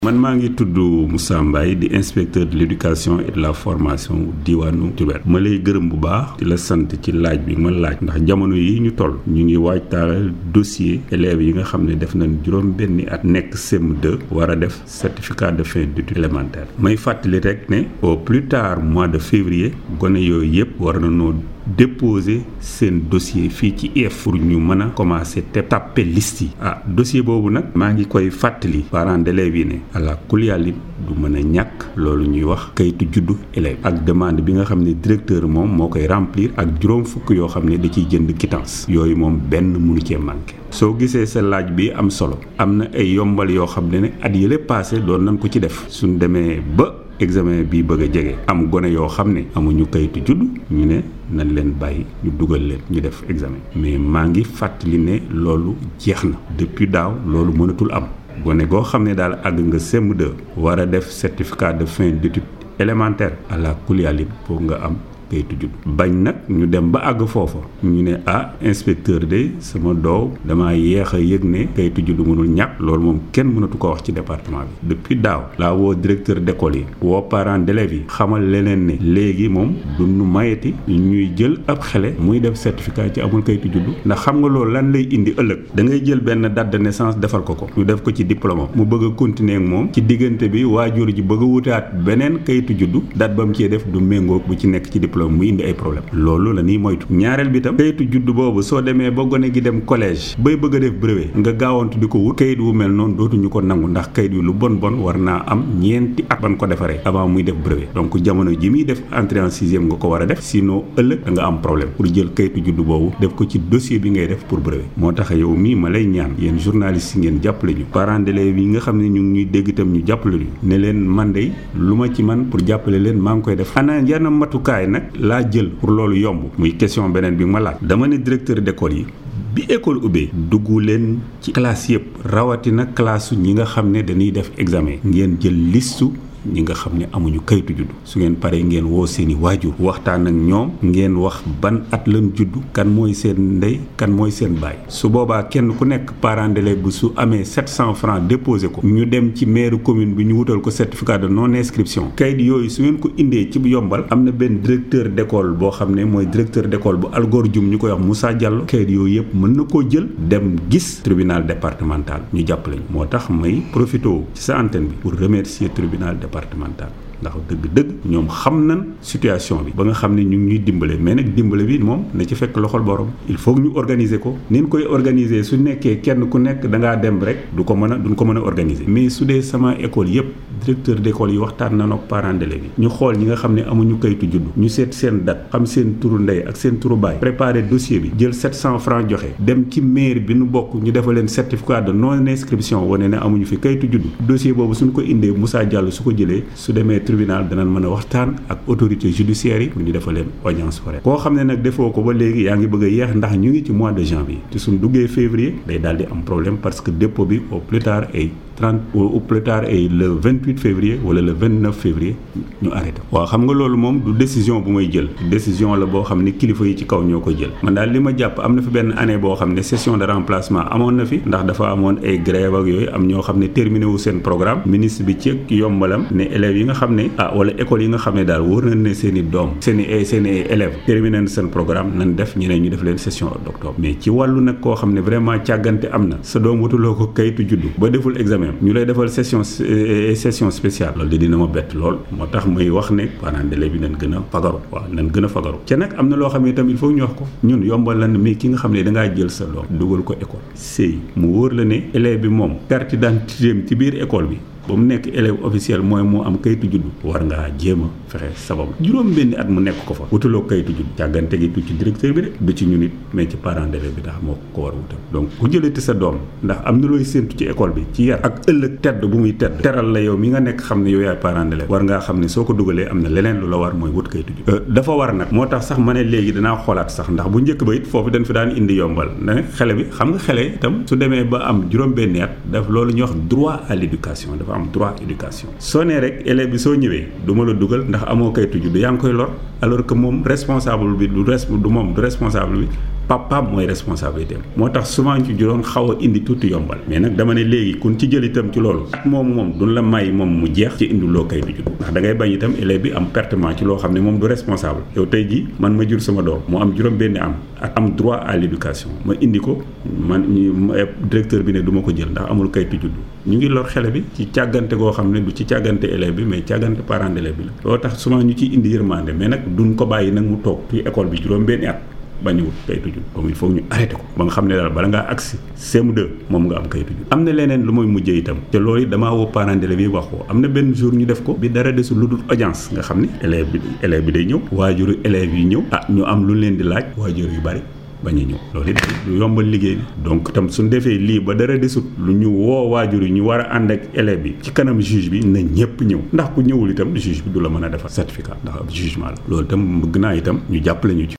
man maa ngi tudd Moussa Mbaye di inspecteur de l'éducation et de la formation diwaanu Diourbel ma lay gërëm bu baax di la sant ci laaj bi ma laaj ndax jamono yi ñu toll ñu ngi waajtaal dossier élèves yi nga xam ne def nañ juróom benni at nekk CM2 war a def certificat de fin d'études élémentaires may fàttali rek ne au plus tard mois de février gone yooyu yëpp war na noo déposer seen dossier fii ci IEF pour ñu mën a commencer te tàppe liste yi ah dossier boobu nag maa ngi koy fàttali parents d'élèves yi ne àla kuliyàllit du mën a ñàkk loolu ñuy wax kayitu juddu élève ak demande bi nga xam ne directeur moom moo koy remplir ak juróom fukk yoo xam ne da ciy jënd quittance yooyu moom benn mënu cee manqué soo gisee sa laaj bi am solo am na ay yombal yoo xam ne ne at yële passé doon nañ ko ci def suñ demee ba examen bi bëgg a jege am gone yoo xam ne amuñu kayitu judd ñu ne nañ leen bàyyi ñu dugal leen ñu def examen mais maa ngi fàttali ne loolu jeex na depuis daaw loolu mënatul am gone goo xam ne daal àgg nga CM2 war a def certificat de fin d'études élémentaires à la kuliyalin pour nga am kayitu judd bañ nag ñu dem ba àgg foofa ñu ne ah inspecteur de sama doow damaa yéex a yëg ne kayitu judd mënul ñàkk loolu moom kenn mënatu ko wax ci département bi depuis daaw laa woo directeur d'école yi woo parents d'élèves yi xamal leneen ne léegi moom du nu mayeti ñuy jël ab xele muy def certificat ci amul kayitu judd ndax xam nga loolu lan lay indi ëllëg da ngay jël benn date de naissance defal ko ko ñu def ko ci diplôme mu bëgg a continuer ak moom ci diggante bi waajur ji bëgg a wutaat beneen kayitu juddu date ba mu cee def du méngoo bu ci nekk ci diplôme mu indi ay problème loolu la ñuy moytu ñaareel bi tam kayitu juddu boobu soo demee ba gone gi dem collège bay bëgg a def brevet nga gaawantu di ko wut kayit wu mel noonu dootuñu ko nangu ndax kayit wi lu bon bon war naa am ñeenti at ban ko defaree avant muy def brevet donc jamono ji muy def entrée en sixième nga ko war a def sinon ëllëg da nga am problème pour jël kayitu juddu boobu def ko ci dossier bi ngay def pour brevet moo tax yow mii ma lay ñaan yéen journalistes yi ngeen jàppale ñu parents d'élèves yi nga xam ne ñu ngi ñuy dégg itam ñu jàppale ñu ne leen man de lu ma ci man pour jàppale leen maa ngi koy def ana yenn matukaay nag laa jël pour loolu yomb muy question beneen bi ma laaj dama ne directeur d'école yi bi école ubbee dugg leen ci classe yëpp rawatina classe ñi nga xam ne dañuy def examen ngeen jël listu ñi nga xam ne amuñu kayitu juddu su ngeen paree ngeen woo seeni waajur waxtaan ak ñoom ngeen wax ban at lan juddu kan mooy seen ndey kan mooy seen baay su boobaa kenn ku nekk parent d'élève bu su amee 700 francs déposé ko ñu dem ci maire commune bi ñu wutal ko certificat de non inscription kayit yooyu su ngeen ko indee ci yombal am na benn directeur d'école boo xam ne mooy directeur d'école bu Algor Dioum ñu koy wax Moussa Diallo kayit yooyu yëpp mën na koo jël dem gis tribunal départemental ñu jàppale ñu moo tax may profité ci sa antenne bi pour remercier tribunal départemental ndax dëgg-dëgg ñoom xam nañ situation bi ba nga xam ne ñu ngi ñuy dimbale mais nag dimbale bi moom na ci fekk loxol borom il faut que ñu organiser ko ni ñu koy organiser su nekkee kenn ku nekk da ngaa dem rek du ko mën a duñ ko mën a organiser mais su dee sama école yëpp directeur d'école yi waxtaan nañoo ak parents d'élèves yi ñu xool ñi nga xam ne amuñu kayitu juddu ñu seet seen date xam seen turu ndey ak seen turu baay préparer dossier bi jël 700 francs joxe dem ci mairie bi nu bokk ñu defal leen certificat de non inscription wane ne amuñu fi kayitu juddu dossier boobu suñ ko indee Moussa Diallo su ko jëlee su demee tribunal danañ mën a waxtaan ak autorité judiciaire yi pour ñu defal leen audience foraine koo xam ne nag defoo ko ba léegi yaa ngi bëgg a yeex ndax ñu ngi ci mois de janvier te suñ duggee février day daal di am problème parce que dépôt bi au plus tard ay 30 au plus tard ay le 28 février wala le 29 février ñu arrêté waaw xam nga loolu moom du décision bu may jël décision la boo xam ne kilifa yi ci kaw ñoo ko jël man daal li ma jàpp am na fi benn année boo xam ne session de remplacement amoon na fi ndax dafa amoon ay grève ak yooyu am ñoo xam ne terminé wu seen programme ministre bi ci yombalam ne élèves yi nga xam ne ah wala école yi nga xam ne daal wóor nañ ne seen i doom seen i seen i élèves terminé na seen programme nan def ñeneen ñu def leen session d'octobre mais ci wàllu nag koo xam ne vraiment càggante am na sa doom wutuloo ko kayitu juddu ba deful examen ñu lay defal session session spéciale loolu de dina ma bett lool moo tax muy wax ne parents d'élèves bi nañ gën a fagaru waaw nañ gën a fagaru ca nag am na loo xam ne itam il faut ñu wax ko ñun yombal la ne mais ki nga xam ne dangaa jël sa doom dugal ko école sëy mu wóor la ne élève bi moom carte d'identité ci biir école bi ba mu nekk élève officiel mooy moo am kayitu juddu war ngaa jéem a fexe sabab juróom benni at mu nekk ko fa wutuloo kayitu juddu càggante gi du ci directeur bi de du ci ñun it mais ci parent d'élève bi tax moo ko war a wutal donc ku jëlati sa doom ndax am na looy séentu ci école bi ci yar ak ëllëg tedd bu muy tedd teral la yow mi nga nekk xam ne yow yaay parent d'élève war ngaa xam ne soo ko dugalee am na leneen lu la war mooy wut kayitu juddu dafa war nag moo tax sax ma ne léegi danaa xoolaat sax ndax bu njëkk ba it foofu dañ fi daan indi yombal ne xale bi xam nga xale itam su demee ba am juróom benni at daf loolu ñuy wax droit à l'éducation dafa am droit éducation soo nee rek élève bi soo ñëwee du ma la dugal ndax amoo kayitu juddu yaa ngi koy lor alors que moom responsable bi du res du moom du responsable bi papa mooy responsabilité am moo tax souvent ci doon xaw a indi tuuti yombal mais nag dama ne léegi kun ci jël itam ci loolu at moomu moom duñ la may moom mu jeex ci indi loo kayitu juddu ndax da ngay bañ itam élève bi am pertement ci loo xam ne moom du responsable yow tey ji man ma jur sama doom mu am juróom benni am ak am droit à l'éducation ma indi ko man directeur bi ne du ma ko jël ndax amul kayitu juddu ñu ngi lor xele bi ci càggante goo xam ne du ci càggante élève bi mais càggante parent d'élève bi la loolu tax souvent ñu ciy indi yërmande mais nag duñ ko bàyyi nag mu toog ci école bi juróom benni at bañu wut kayitu juddu donc il faut ñu arrêté ko ba nga xam ne daal bala ngaa agsi CM2 moom nga am kayitu juddu am na leneen lu muy mujjee itam te loolu damaa woo parents d'élèves yi wax ko am na benn jour ñu def ko bi dara desul lu dul audience nga xam ne élève bi élève bi day ñëw waajuru élèves yi ñëw ah ñu am lu leen di laaj waajur yu bari bañ a ñëw loolu it lu yombal liggéey bi donc tam suñ defee lii ba dara desut lu ñu woo waajur yi ñu war a ànd ak élève bi ci kanam juge bi na ñëpp ñëw ndax ku ñëwul itam juge bi du la mën a defar certificat ndax ab jugement la loolu itam bëgg naa itam ñu jàppale ñu ci